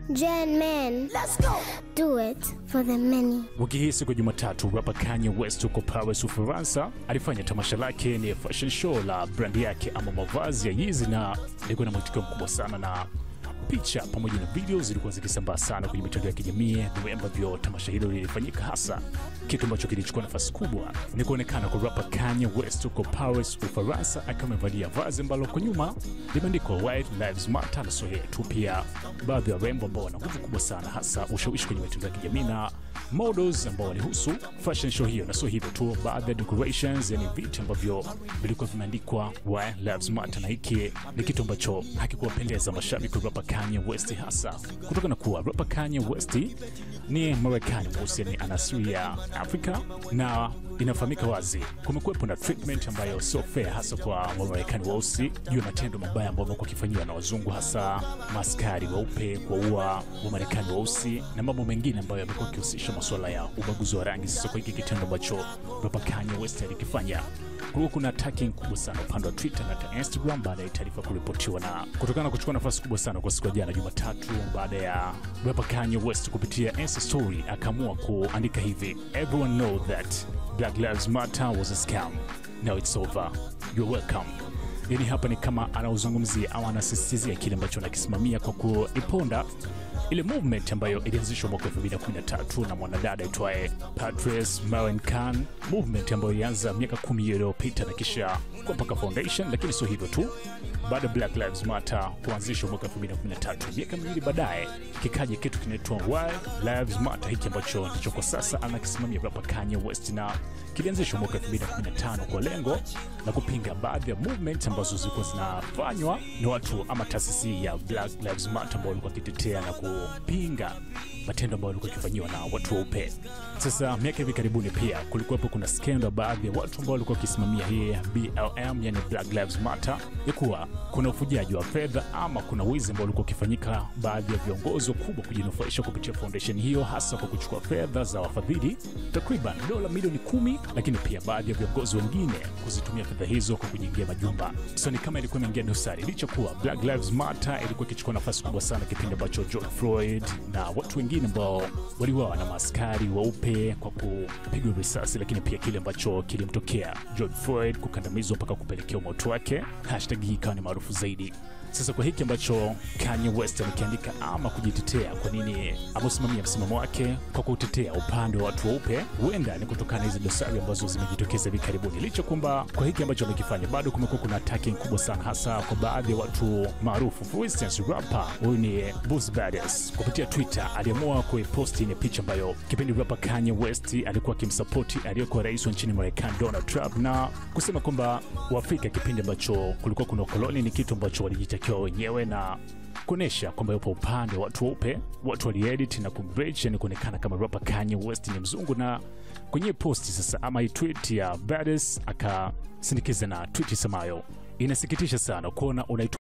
Gen men. Let's go. Do it for the many. Wiki hii siku ya Jumatatu, rapa Kanye West huko Paris, Ufaransa, alifanya tamasha lake ni fashion show la brandi yake ama mavazi ya Yeezy, na ilikuwa na mwitikio mkubwa sana na picha pamoja na video zilikuwa zikisambaa sana kwenye mitandao ya kijamii vile ambavyo tamasha hilo lilifanyika. Hasa kitu ambacho kilichukua nafasi kubwa ni kuonekana kwa rapa Kanye West huko Paris, Ufaransa, akiwa amevalia vazi ambalo kwa nyuma limeandikwa White Lives Matter, na sio yeye tu, pia baadhi ya warembo ambao wana nguvu kubwa sana, hasa ushawishi kwenye mitandao ya kijamii na models ambao walihusu fashion show hiyo, na sio hivyo tu, baadhi ya decorations, yani vitu ambavyo vilikuwa vimeandikwa White Lives Matter, na hiki ni kitu ambacho hakikuwapendeza mashabiki wa rapa Kanye West, hasa kutokana kuwa rapa Kanye West ni Marekani mweusi, yani ana asili ya Afrika na inafahamika wazi kumekuwepo na treatment ambayo sio fair hasa kwa Wamarekani weusi juu ya matendo mabaya ambayo amekuwa akifanyiwa na wazungu, hasa maskari weupe kuwaua Wamarekani weusi na mambo mengine ambayo yamekuwa akihusisha masuala ya ubaguzi wa rangi. Sasa kwa hiki kitendo ambacho rapa Kanye West alikifanya kulikuwa kuna attacking kubwa sana upande wa Twitter na hata Instagram baada ya taarifa kuripotiwa, na kutokana na kuchukua nafasi kubwa sana kwa siku ya jana Jumatatu, baada ya rapa Kanye West kupitia Insta story akaamua kuandika hivi, everyone know that Black Lives Matter was a scam. Now it's over. You're welcome. Yani hapa ni kama anauzungumzia au anasisitizia kile ambacho anakisimamia kwa kuiponda ile movement ambayo ilianzishwa mwaka 2013 na mwanadada aitwaye Patrice Maren Khan, movement ambayo ilianza miaka kumi iliyopita na kisha kwa mpaka foundation. Lakini sio hivyo tu, baada ya Black Lives Matter kuanzishwa mwaka 2013, miaka miwili baadaye kikaja kitu kinaitwa White Lives Matter, hiki ambacho ndicho kwa sasa anakisimamia rapa Kanye West, na kilianzishwa mwaka 2015 kwa lengo la kupinga baadhi ya movement ambazo zilikuwa zinafanywa na watu ama taasisi ya Black Lives Matter ambao walikuwa wakitetea na kupinga matendo ambayo walikuwa wakifanyiwa na watu weupe. Sasa miaka hivi karibuni pia kulikuwepo kuna skendo baadhi ya watu ambao walikuwa wakisimamia hii BLM, yani Black Lives Matter, ya kuwa kuna ufujaji wa fedha ama kuna wizi ambao ulikuwa ukifanyika baadhi ya viongozi wakubwa kujinufaisha kupitia foundation hiyo, hasa kwa kuchukua fedha za wafadhili takriban dola milioni kumi, lakini pia baadhi ya viongozi wengine kuzitumia fedha hizo kwa kujengea majumba. So ni kama ilikuwa imeingia dosari, licha kuwa Black Lives Matter ilikuwa ikichukua nafasi kubwa sana kipindi ambacho George Floyd na watu wengine ambao waliuawa na maaskari weupe kwa kupigwa risasi, lakini pia kile ambacho kilimtokea George Floyd kukandamizwa mpaka kupelekea umauti wake, hashtag hii ikawa ni maarufu zaidi. Sasa kwa hiki ambacho Kanye West amekiandika ama kujitetea, kwa nini ameusimamia msimamo wake kwa kutetea upande wa watu weupe, huenda ni kutokana na hizi dosari ambazo zimejitokeza hivi karibuni. Licha kwamba kwa hiki ambacho amekifanya bado kumekuwa kuna attacking kubwa sana, hasa kwa baadhi ya watu maarufu. For instance, rapper huyu ni Boosie Badazz kupitia Twitter aliamua kuiposti ni picha ambayo kipindi rapper Kanye West alikuwa akimsapoti aliyekuwa rais wa nchini Marekani Donald Trump, na kusema kwamba Waafrika kipindi ambacho kulikuwa kuna ukoloni ni kitu ambacho walijitakiwa wenyewe na kuonesha kwamba yupo upande wa watu weupe. Watu waliedit na kumrich, yani kuonekana kama rapper Kanye West ni mzungu. Na kwenye posti sasa ama hii tweet ya Badazz akasindikiza na tweet isemayo inasikitisha sana kuona unaitumia